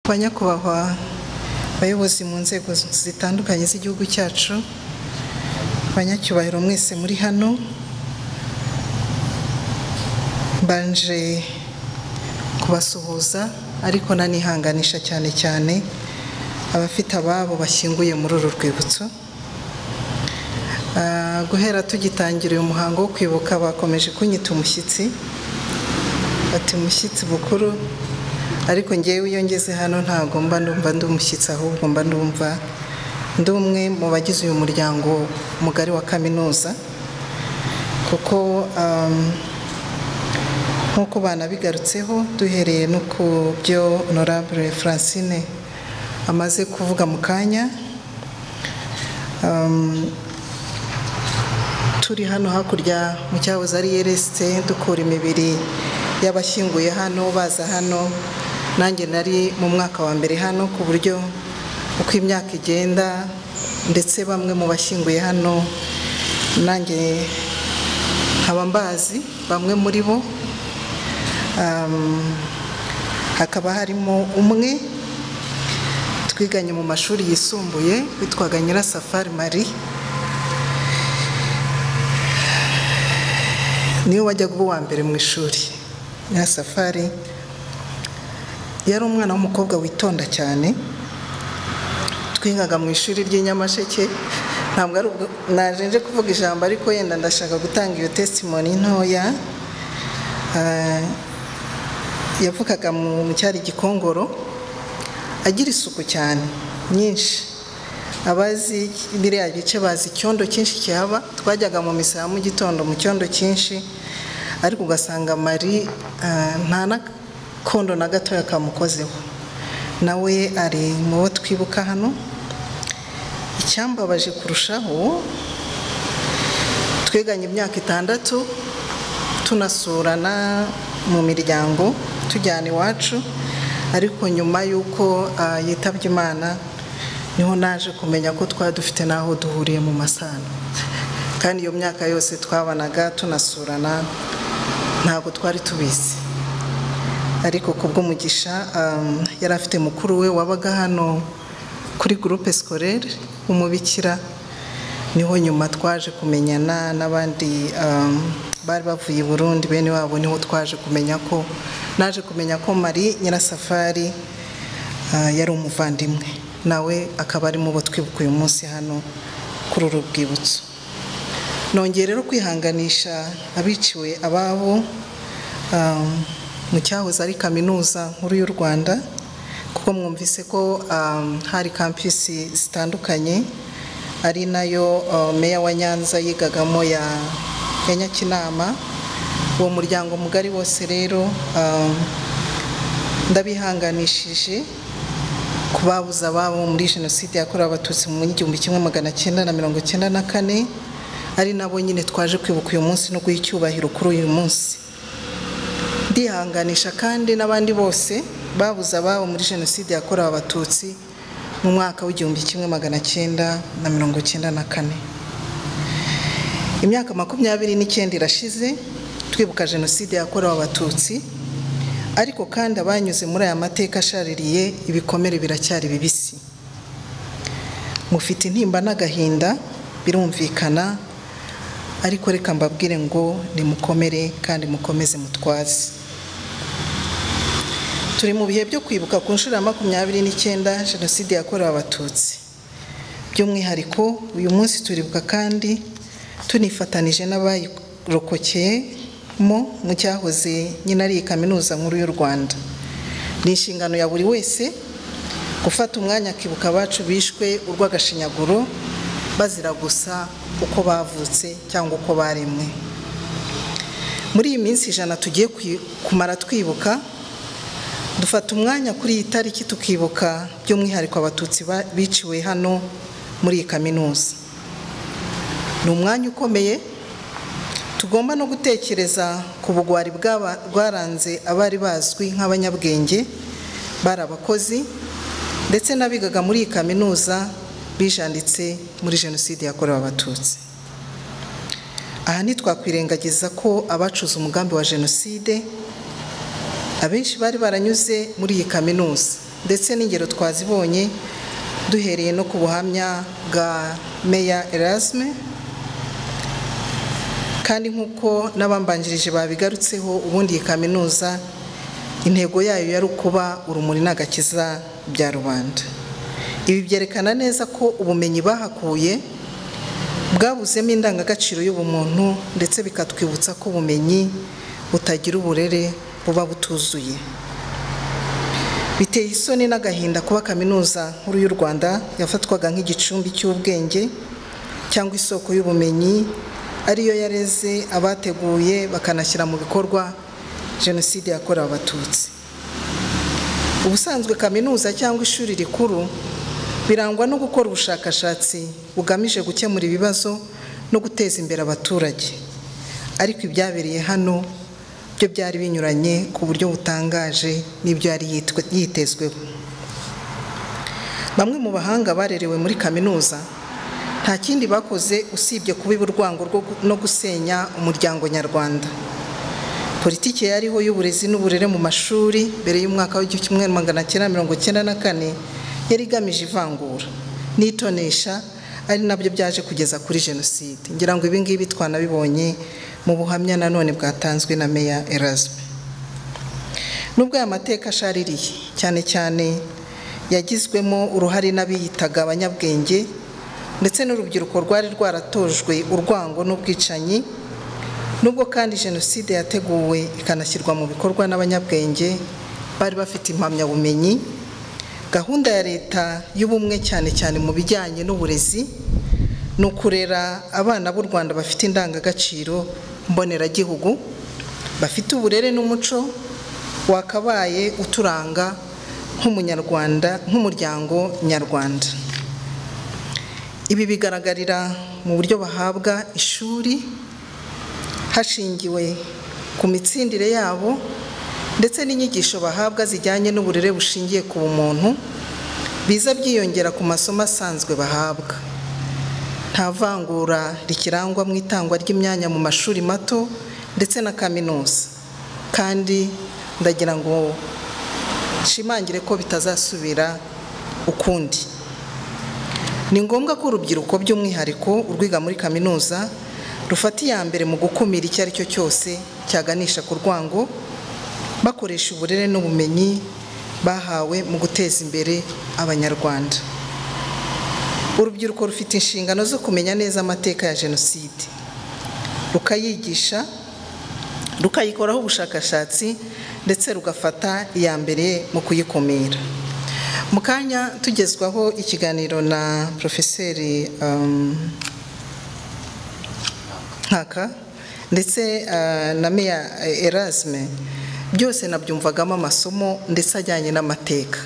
ba nyakubahwa bayobozi mu nzego zitandukanye z'igihugu cyacu banyacyubahiro mwese muri hano mbanje kubasuhuza ariko nanihanganisha cyane cyane abafite ababo bashyinguye muri uru rwibutso Ah, guhera tugitangira uyu muhango wo kwibuka bakomeje kunyita umushyitsi ati umushyitsi mukuru ariko ngewe iyo ngeze hano ntabwo mba ndumva ndi umushyitsi ahubwo mba ndumva ndi umwe mu bagize uyu muryango mugari wa kaminuza kuko um, nk'uko banabigarutseho duhereye no ku byo honorable francine amaze kuvuga mu kanya um, turi hano hakurya mu cyahoze ari yeresite dukura imibiri y'abashyinguye hano baza hano nanjye nari mu mwaka wa mbere hano ku buryo uko imyaka igenda ndetse bamwe mu bashyinguye hano nanjye nkaba mbazi bamwe muri bo Um, hakaba harimo umwe twiganye mu mashuri yisumbuye witwaga nyirasafari marie niwe wajyaga uba uwa mbere mu ishuri nyirasafari yari umwana w'umukobwa witonda cyane twigaga mu ishuri ry'inyamasheke ntabwo ari ubwo naje nje kuvuga ijambo ariko yenda ndashaka gutanga iyo testimony ntoya Ah, yavukaga mu mu cyari gikongoro agira isuku cyane nyinshi abazi biriya bice bazi icyondo cyinshi kihaba twajyaga mu misa ya mu gitondo mu cyondo cyinshi ariko ugasanga mari ah, nta n'akondo na gatoya kamukozeho nawe ari mu bo twibuka hano icyambabaje kurushaho twiganye imyaka itandatu tunasurana mu miryango tujyana iwacu ariko nyuma y'uko ah, yitabye imana niho naje kumenya ko twari dufite n'aho duhuriye mu masano kandi iyo myaka yose twabanaga tunasurana ntabwo twari tubizi ariko ku bw'umugisha um, yari afite mukuru we wabaga hano kuri groupe scolaire umubikira niho nyuma twaje kumenyana n'abandi um, bari bavuye i burundi bene wabo niho twaje kumenya ko naje kumenya ko mari nyirasafari ah, yari umuvandimwe nawe akaba ari mu bo twibuka uyu munsi hano kuri uru rwibutso nongeye rero kwihanganisha abiciwe ababo um, mu cyahoze ari kaminuza nkuru y'u rwanda kuko mwumvise ko um, hari kampisi zitandukanye ari nayo uh, meya wa nyanza yigagamo ya ya nyakinama uwo muryango mugari wose rero um, ndabihanganishije kubabuza ababo muri jenoside yakorewe abatutsi mu igihumbi kimwe magana cyenda na mirongo cyenda na kane ari nabo nyine twaje kwibuka uyu munsi no guha icyubahiro kuri uyu munsi ndihanganisha kandi n'abandi bose babuze ababo muri jenoside yakorewe abatutsi mu mwaka w'igihumbi kimwe magana cyenda na mirongo cyenda na kane imyaka makumyabiri n'icyenda irashize twibuka jenoside yakorewe abatutsi ariko kandi abanyuze muri aya mateka ashaririye ibikomere biracyari bibisi mufite intimba n'agahinda birumvikana ariko reka mbabwire ngo nimukomere kandi mukomeze mutwaze turi mu bihe byo kwibuka ku nshuro ya makumyabiri n'icyenda jenoside yakorewe abatutsi by'umwihariko uyu munsi turibuka kandi tunifatanije n'abayirokokeyemo mu cyahoze nyine ari kaminuza nkuru y'u rwanda ni inshingano ya buri wese gufata umwanya akibuka abacu bishwe urw'agashinyaguro bazira gusa uko bavutse cyangwa uko baremwe muri iyi minsi ijana tugiye kwi- kumara twibuka dufata umwanya kuri iyi tariki tukibuka by'umwihariko abatutsi ba- biciwe hano muri iyi kaminuza ni umwanya ukomeye tugomba no gutekereza ku bugwari bw'aba- bwaranze abari bazwi nk'abanyabwenge bari abakozi ndetse n'abigaga muri iyi kaminuza bijanditse muri jenoside yakorewe abatutsi aha ntitwakwirengagiza ko abacuze umugambi wa jenoside abenshi bari baranyuze muri iyi kaminuza ndetse n'ingero twazibonye duhereye no ku buhamya bwa meya erasme kandi nk'uko n'abambanjirije babigarutseho ubundi iyi kaminuza intego yayo yari ukuba urumuri n'agakiza bya rubanda ibi byerekana neza ko ubumenyi bahakuye bwabuzemo indangagaciro y'ubumuntu ndetse bikatwibutsa ko ubumenyi butagira uburere buba butuzuye biteye isoni n'agahinda kuba kaminuza nkuru y'u rwanda yafatwaga nk'igicumbi cy'ubwenge cyangwa isoko y'ubumenyi ariyo yareze abateguye bakanashyira mu bikorwa jenoside yakorewe abatutsi ubusanzwe kaminuza cyangwa ishuri rikuru birangwa no gukora ubushakashatsi bugamije gukemura ibibazo no guteza imbere abaturage ariko ibyabereye hano byo byari binyuranye ku buryo butangaje n'ibyo yari yitwe- yitezweho bamwe mu bahanga barerewe muri kaminuza nta kindi bakoze usibye kubiba urwango rwo gu- no gusenya umuryango nyarwanda politiki yariho y'uburezi n'uburere mu mashuri mbere y'umwaka w'igihumbi kimwe magana cyenda mirongo cyenda na kane yari igamije ivangura n'itonesha ari nabyo byaje kugeza kuri jenoside ngira ngo ibi ngibi twanabibonye mu buhamya nanone bwatanzwe na meya erasme nubwo aya mateka ashaririye cyane cyane yagizwemo uruhare n'abiyitaga abanyabwenge ndetse n'urubyiruko rwari rwaratojwe urwango n'ubwicanyi nubwo kandi jenoside yateguwe ikanashyirwa mu bikorwa n'abanyabwenge bari bafite impamyabumenyi gahunda ya leta y'ubumwe cyane cyane mu bijyanye n'uburezi ni ukurera abana b'u rwanda bafite indangagaciro mboneragihugu bafite uburere n'umuco wakabaye uturanga nk'umunyarwanda nk'umuryango nyarwanda ibi bigaragarira mu buryo bahabwa ishuri hashingiwe ku mitsindire yabo ndetse n'inyigisho bahabwa zijyanye n'uburere bushingiye ku bumuntu biza byiyongera ku masomo asanzwe bahabwa nta vangura rikirangwa mu itangwa ry'imyanya mu mashuri mato ndetse na kaminuza kandi ndagira ngo nshimangire ko bitazasubira ukundi ni ngombwa ko urubyiruko by'umwihariko urwiga muri kaminuza rufata iya mbere mu gukumira icyo ari cyo cyose cyaganisha ku rwango bakoresha uburere n'ubumenyi bahawe mu guteza imbere abanyarwanda urubyiruko rufite inshingano zo kumenya neza amateka ya jenoside rukayigisha rukayikoraho ubushakashatsi ndetse rugafata iya mbere mu kuyikumira mu kanya tugezwaho ikiganiro na porofeseri um, nkaka ndetse ah, na meya eh, erasme byose nabyumvagamo amasomo ndetse ajyanye n'amateka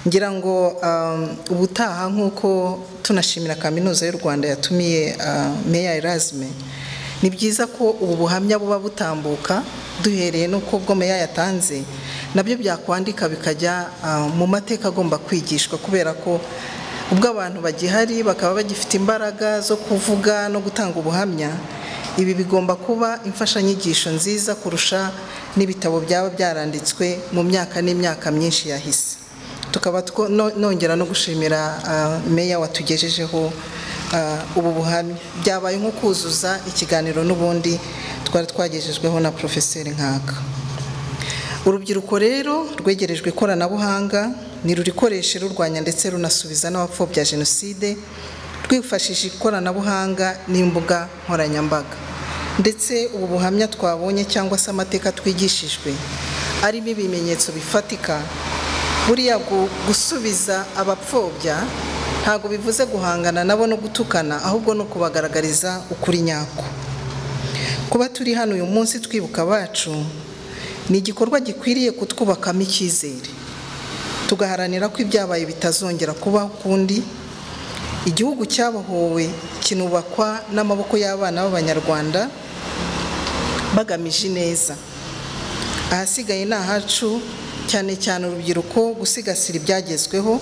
ngira ngo ah, ubutaha nk'uko tunashimira kaminuza y'u rwanda yatumiye ah, meya erasme ni byiza ko ubu buhamya buba butambuka duhereye n'uko bwo meya yatanze nabyo byakwandika bikajya ah, mu mateka agomba kwigishwa kubera ko ubwo abantu bagihari bakaba bagifite imbaraga zo kuvuga no gutanga ubuhamya ibi bigomba kuba imfashanyigisho nziza kurusha n'ibitabo byaba byaranditswe mu myaka n'imyaka myinshi yahise tukaba two- no- nongera no gushimira ah, meya watugejejeho ah, ubu buhamya byabaye nko kuzuza ikiganiro n'ubundi twari twagejejweho na porofeseri nkaka urubyiruko rero rwegerejwe ikoranabuhanga ni rurikoreshe rurwanya ndetse runasubiza n'abapfobya jenoside rwifashishije ikoranabuhanga n'imbuga nkoranyambaga ndetse ubu buhamya twabonye cyangwa se amateka twigishijwe arimo ibimenyetso bifatika buriya gu- gusubiza abapfobya ntabwo bivuze guhangana nabo no gutukana ahubwo ni ukubagaragariza ukuri nyako kuba turi hano uyu munsi twibuka abacu ni igikorwa gikwiriye kutwubakamo icyizere tugaharanira ko ibyabaye bitazongera kubaho ukundi igihugu cyabohowe kinubakwa n'amaboko y'abana b'abanyarwanda bagamije ineza ahasigaye ni ahacu cyane cyane urubyiruko gusigasira ibyagezweho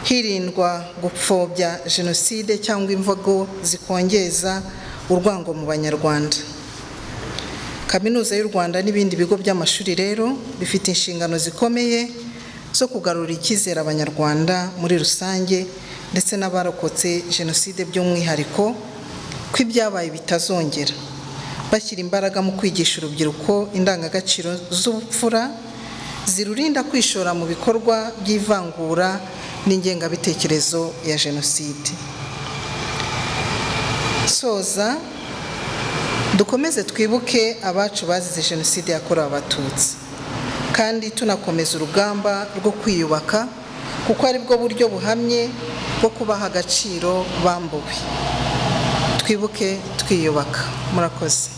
hirindwa gupfobya jenoside cyangwa imvugo zikongeza urwango mu banyarwanda kaminuza y'u rwanda n'ibindi bigo by'amashuri rero bifite inshingano zikomeye zo kugarura icyizere abanyarwanda muri rusange ndetse n'abarokotse jenoside by'umwihariko ko ibyabaye bitazongera bashyira imbaraga mu kwigisha urubyiruko indangagaciro z'ubupfura zirurinda kwishora mu bikorwa by'ivangura n'ingengabitekerezo ya jenoside soza dukomeze twibuke abacu bazize jenoside yakorewe abatutsi kandi tunakomeza urugamba rwo kwiyubaka kuko aribwo buryo buhamye bwo kubaha agaciro bambuwe twibuke twiyubaka murakoze